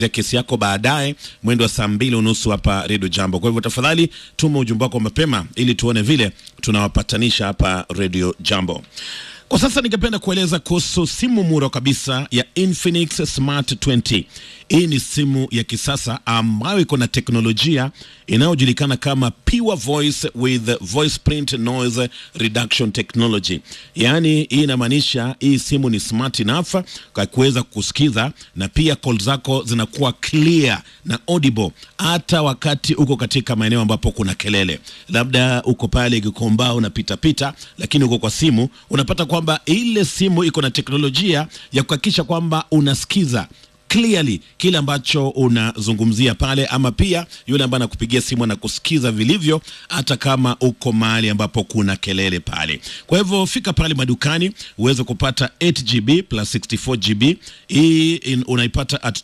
ya kesi yako baadaye mwendo wa saa mbili unusu hapa redio jambo kwa hivyo tafadhali tuma ujumbe wako mapema ili tuone vile tunawapatanisha hapa redio jambo kwa sasa ningependa kueleza kuhusu simu muro kabisa ya Infinix Smart 20. Hii ni simu ya kisasa ambayo iko na teknolojia inayojulikana kama Pure Voice with Voice Print Noise Reduction Technology. Yaani hii inamaanisha hii simu ni smart enough kwa kuweza kusikiza na pia call zako zinakuwa clear na audible hata wakati uko katika maeneo ambapo kuna kelele, labda uko pale Gikomba unapita pita, lakini uko kwa simu unapata kwamba ile simu iko na teknolojia ya kuhakikisha kwamba unasikiza clearly kile ambacho unazungumzia pale, ama pia yule ambaye anakupigia simu anakusikiza vilivyo, hata kama uko mahali ambapo kuna kelele pale. Kwa hivyo fika pale madukani uweze kupata 8GB plus 64GB. Hii in- unaipata at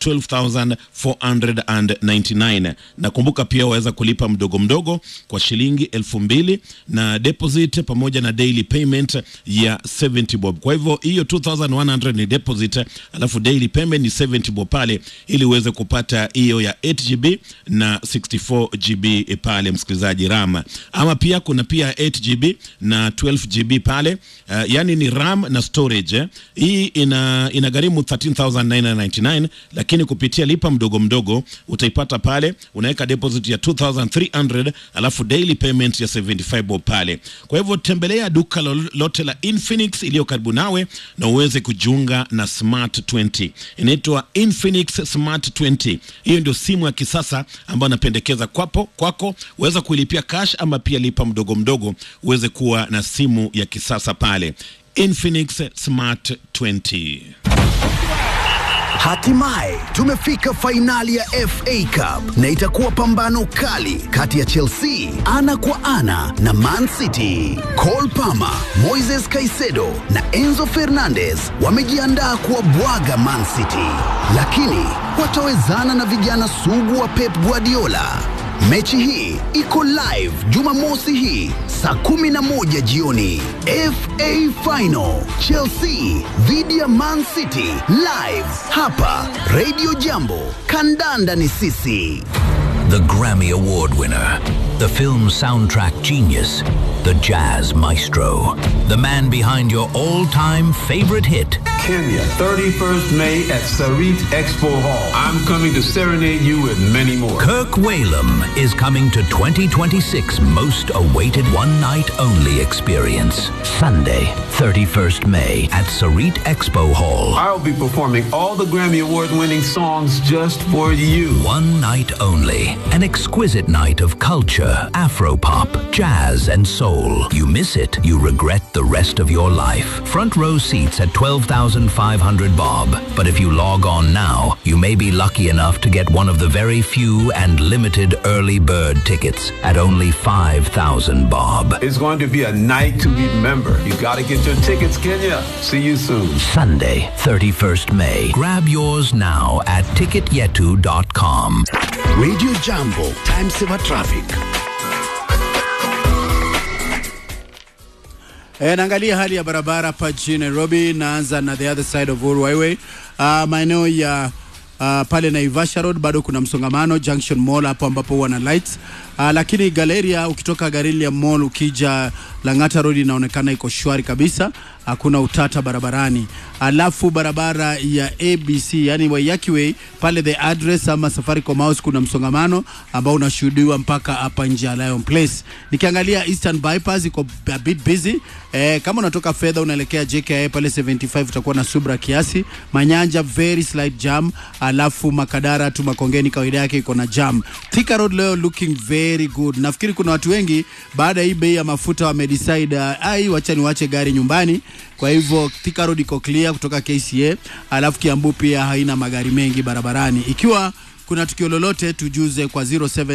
12499 na kumbuka pia waweza kulipa mdogo mdogo kwa shilingi elfu mbili na deposit pamoja na daily payment ya 70 bob. Kwa hivyo hiyo 2100 ni deposit, alafu daily payment ni 70 bob pale, ili uweze kupata hiyo ya 8GB na 64GB pale, msikilizaji RAM. Ama pia kuna pia 8GB na 12GB pale, uh, yani ni RAM na storage eh. Hii ina inagharimu 13999 lakini kupitia lipa mdogo mdogo utaipata pale, unaweka deposit ya 2300 alafu daily payment ya 75 bob pale. Kwa hivyo tembelea duka lolote la Infinix iliyo karibu nawe na uweze kujiunga na Smart 20. Inaitwa Infinix Smart 20. Hiyo ndio simu ya kisasa ambayo napendekeza kwapo kwako, uweza kuilipia cash ama pia lipa mdogo mdogo uweze kuwa na simu ya kisasa pale. Infinix Smart 20. Hatimaye tumefika fainali ya FA Cup na itakuwa pambano kali kati ya Chelsea ana kwa ana na Man City. Cole Palmer, Moises Caicedo na Enzo Fernandez wamejiandaa kuwabwaga Man City, lakini watawezana na vijana sugu wa Pep Guardiola. Mechi hii iko live Jumamosi hii saa kumi na moja jioni. FA Final Chelsea dhidi ya Man City live hapa Radio Jambo. Kandanda ni sisi. The Grammy Award winner, the film soundtrack genius, the jazz maestro, the man behind your all time favorite hit. Kenya, 31st May at Sarit Expo Hall. I'm coming to serenade you with many more. Kirk Whalum is coming to 2026 most awaited one night only experience. Sunday, 31st May at Sarit Expo Hall. I'll be performing all the Grammy Award winning songs just for you. One night only. An exquisite night of culture, afropop, jazz, and soul. You miss it, you regret the rest of your life. Front row seats at 12,500 bob. But if you log on now, you may be lucky enough to get one of the very few and limited early bird tickets at only 5,000 bob. It's going to be a night to remember. You gotta get your tickets, Kenya. See you soon. Sunday, 31st May. Grab yours now at ticketyetu.com. Radio Jambo, time saver traffic. E, naangalia hali ya barabara hapa jijini Nairobi. Naanza na the other side of Uhuru Highway, uh, maeneo ya uh, pale Naivasha Road bado kuna msongamano Junction Mall hapo ambapo huwa na lights uh, lakini Galeria ukitoka Galeria Mall ukija Lang'ata Road inaonekana iko shwari kabisa, hakuna utata barabarani. Alafu barabara ya ABC yani Waiyaki Way pale the address ama Safaricom House kuna msongamano ambao unashuhudiwa mpaka hapa nje ya Lion Place. Nikiangalia Eastern Bypass iko a bit busy. Eh, kama unatoka fedha unaelekea JKIA pale 75 utakuwa na subra kiasi. Manyanja very slight jam, alafu Makadara tu Makongeni kawaida yake iko na jam. Thika Road leo looking very good. Nafikiri kuna watu wengi baada ya hii bei ya mafuta wamedecide uh, ai wacha niwache gari nyumbani. Kwa hivyo Thika Road iko clear kutoka KCA, alafu Kiambu pia haina magari mengi barabarani. Ikiwa kuna tukio lolote tujuze kwa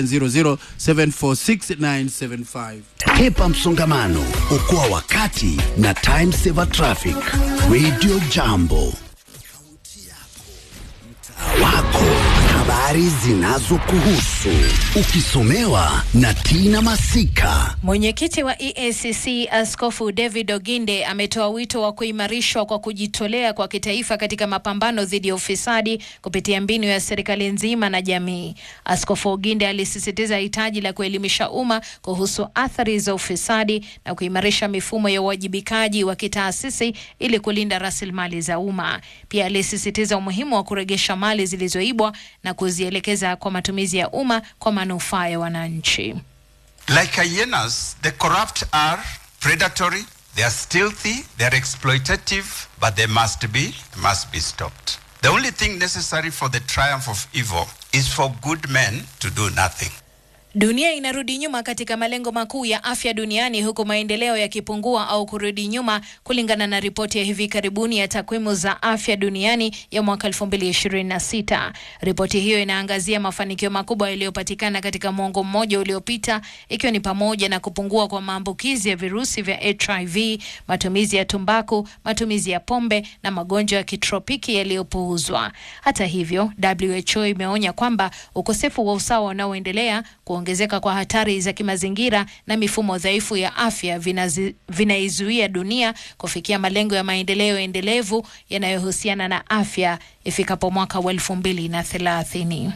0700746975. Hepa msongamano, okoa wakati na time saver traffic. Radio Jambo, mtaa wako habari zinazokuhusu ukisomewa na Tina Masika. Mwenyekiti wa EACC Askofu David Oginde ametoa wito wa kuimarishwa kwa kujitolea kwa kitaifa katika mapambano dhidi ya ufisadi kupitia mbinu ya serikali nzima na jamii. Askofu Oginde alisisitiza hitaji la kuelimisha umma kuhusu athari za ufisadi na kuimarisha mifumo ya uwajibikaji wa kitaasisi ili kulinda rasilimali za umma. Pia alisisitiza umuhimu wa kuregesha mali zilizoibwa na kuzielekeza kwa matumizi ya umma kwa manufaa ya wananchi. Like hyenas, the corrupt are predatory, they are stealthy, they are exploitative, but they must be must be stopped. The only thing necessary for the triumph of evil is for good men to do nothing. Dunia inarudi nyuma katika malengo makuu ya afya duniani huku maendeleo yakipungua au kurudi nyuma kulingana na ripoti ya hivi karibuni ya takwimu za afya duniani ya mwaka 2026. Ripoti hiyo inaangazia mafanikio makubwa yaliyopatikana katika mwongo mmoja uliopita ikiwa ni pamoja na kupungua kwa maambukizi ya virusi vya HIV, matumizi ya tumbaku, matumizi ya pombe na magonjwa ya kitropiki yaliyopuuzwa. Hata hivyo, WHO imeonya kwamba ukosefu wa usawa unaoendelea kuongezeka kwa hatari za kimazingira na mifumo dhaifu ya afya vinazi- vinaizuia dunia kufikia malengo ya maendeleo endelevu yanayohusiana na afya ifikapo mwaka wa elfu mbili na thelathini.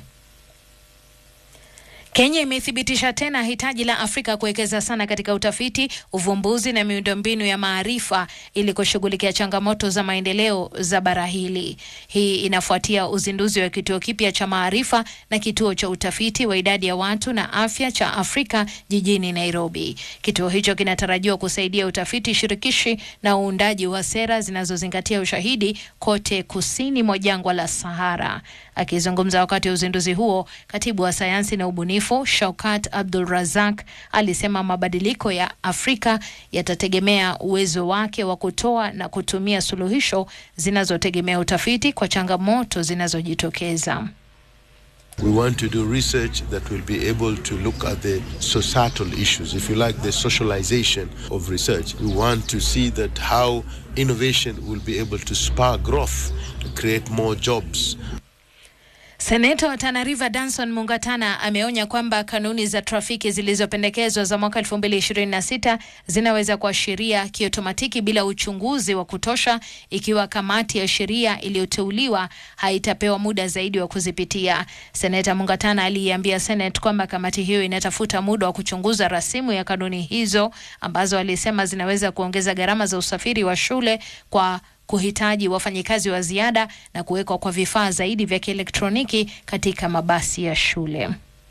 Kenya imethibitisha tena hitaji la Afrika kuwekeza sana katika utafiti, uvumbuzi na miundombinu ya maarifa ili kushughulikia changamoto za maendeleo za bara hili. Hii inafuatia uzinduzi wa kituo kipya cha maarifa na kituo cha utafiti wa idadi ya watu na afya cha Afrika jijini Nairobi. Kituo hicho kinatarajiwa kusaidia utafiti shirikishi na uundaji wa sera zinazozingatia ushahidi kote kusini mwa jangwa la Sahara. Akizungumza wakati wa uzinduzi huo, katibu wa sayansi na ubunifu Shaukat Abdul Razak alisema mabadiliko ya Afrika yatategemea uwezo wake wa kutoa na kutumia suluhisho zinazotegemea utafiti kwa changamoto zinazojitokeza. We want to do research that will be able to look at the societal issues, if you like, the socialization of research. We want to see that how innovation will be able to spur growth, to create more jobs, Seneta wa Tana River Danson Mungatana ameonya kwamba kanuni za trafiki zilizopendekezwa za mwaka 2026 zinaweza kuashiria kiotomatiki bila uchunguzi wa kutosha ikiwa kamati ya sheria iliyoteuliwa haitapewa muda zaidi wa kuzipitia. Seneta Mungatana aliiambia Senate kwamba kamati hiyo inatafuta muda wa kuchunguza rasimu ya kanuni hizo ambazo alisema zinaweza kuongeza gharama za usafiri wa shule kwa kuhitaji wafanyikazi wa ziada na kuwekwa kwa vifaa zaidi vya kielektroniki katika mabasi ya shule.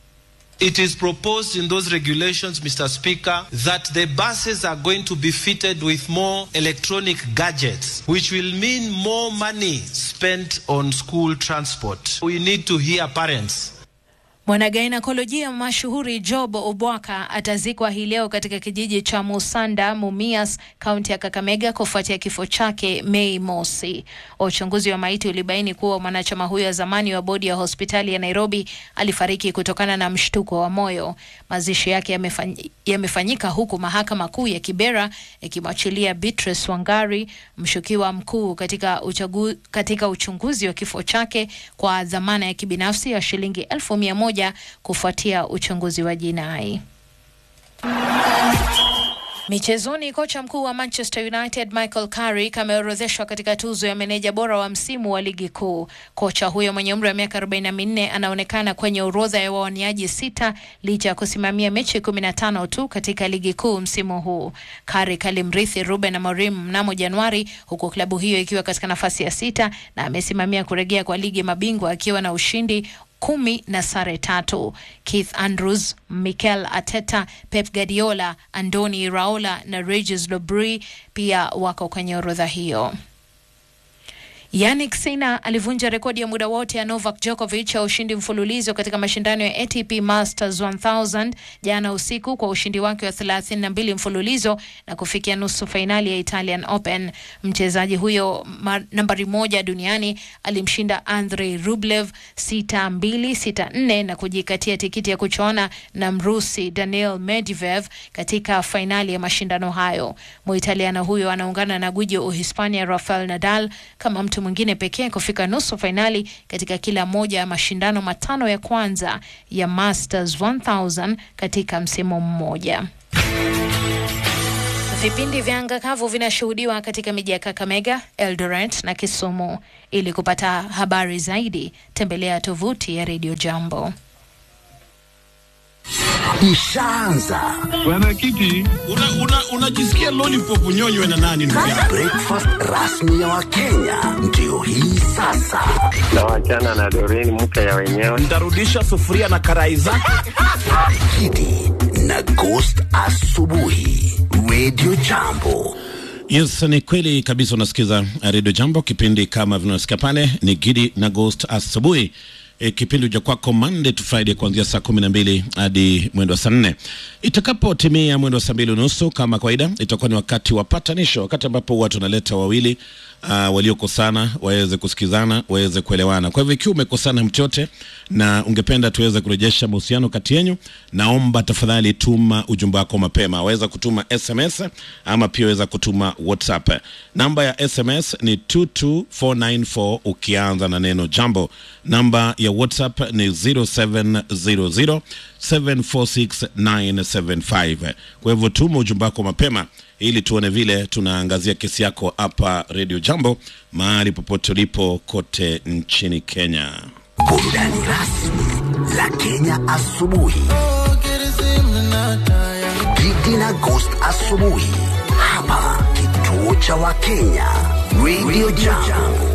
It is proposed in those regulations, Mr. Speaker, that the buses are going to be fitted with more electronic gadgets, which will mean more money spent on school transport. We need to hear parents. Mwanagainekolojia mashuhuri Job Obwaka atazikwa hii leo katika kijiji cha Musanda, Mumias, kaunti ya Kakamega kufuatia kifo chake Mei mosi. Uchunguzi wa maiti ulibaini kuwa mwanachama huyo wa zamani wa bodi ya hospitali ya Nairobi alifariki kutokana na mshtuko wa moyo. Mazishi yake yamefanyi- yamefanyika huku mahakama kuu ya Kibera ikimwachilia Beatrice Wangari, mshukiwa mkuu katika, uchagu, katika uchunguzi wa kifo chake kwa dhamana ya kibinafsi ya shilingi elfu mia moja kufuatia uchunguzi wa jinai. Michezoni, kocha mkuu wa Manchester United Michael Carrick ameorodheshwa katika tuzo ya meneja bora wa msimu wa ligi kuu. Kocha huyo mwenye umri wa miaka 44 anaonekana kwenye orodha ya wawaniaji sita licha ya kusimamia mechi 15 tu katika ligi kuu msimu huu. Carrick alimrithi Ruben Amorim mnamo Januari, huku klabu hiyo ikiwa katika nafasi ya sita na amesimamia kurejea kwa ligi ya mabingwa akiwa na ushindi kumi na sare tatu. Keith Andrews, Mikel Arteta, Pep Guardiola, Andoni Iraola na Regis Lebris pia wako kwenye orodha hiyo. Yannick Sinner alivunja rekodi ya muda wote ya Novak Djokovic ya ushindi mfululizo katika mashindano ya ATP Masters 1000 jana usiku kwa ushindi wake wa 32 mfululizo na kufikia nusu fainali ya Italian Open. Mchezaji huyo ma- nambari moja duniani alimshinda Andrei Rublev 6-2 6-4 na kujikatia tikiti ya kuchoana na Mrusi Daniil Medvedev katika fainali ya mashindano hayo. Muitaliano huyo anaungana na gwiji wa Uhispania Rafael Nadal kama mtu mwingine pekee kufika nusu fainali katika kila moja ya mashindano matano ya kwanza ya Masters 1000 katika msimu mmoja. Vipindi vya anga kavu vinashuhudiwa katika miji ya Kakamega, Eldoret na Kisumu. Ili kupata habari zaidi, tembelea tovuti ya Radio Jambo. Ishaanza Mwenyekiti, unajisikia una, una lollipop nyonywe na nani ndugu yangu? breakfast rasmi ya Wakenya ndio hii sasa. na wachana na Doreen mke ya wenyewe. Nitarudisha sufuria na karai zake. Kidi na Ghost asubuhi, Radio Jambo. Yes, ni kweli kabisa. Unasikiza Radio Jambo, kipindi kama vinasikia pale ni Gidi na Ghost asubuhi. E, kipindi cha kwako Monday to Friday kuanzia saa kumi na mbili hadi mwendo wa saa nne itakapotimia mwendo wa saa mbili unusu kama kawaida, itakuwa ni wakati wa patanisho, wakati ambapo huwa tunaleta wawili uh, waliokosana waweze kusikizana, waweze kuelewana. Kwa hivyo ikiwa umekosana mtu yote na ungependa tuweze kurejesha mahusiano kati yenyu, naomba tafadhali tuma ujumbe wako mapema. Waweza kutuma SMS ama pia waweza kutuma WhatsApp. Namba ya SMS ni 22494 ukianza na neno jambo. Namba ya WhatsApp ni 0700 746975. Kwa hivyo tuma ujumbe wako mapema ili tuone vile tunaangazia kesi yako hapa Radio Jambo mahali popote ulipo kote nchini Kenya. Burudani rasmi la Kenya asubuhi. Gidi na Ghost asubuhi hapa kituo cha Wakenya Radio Jambo.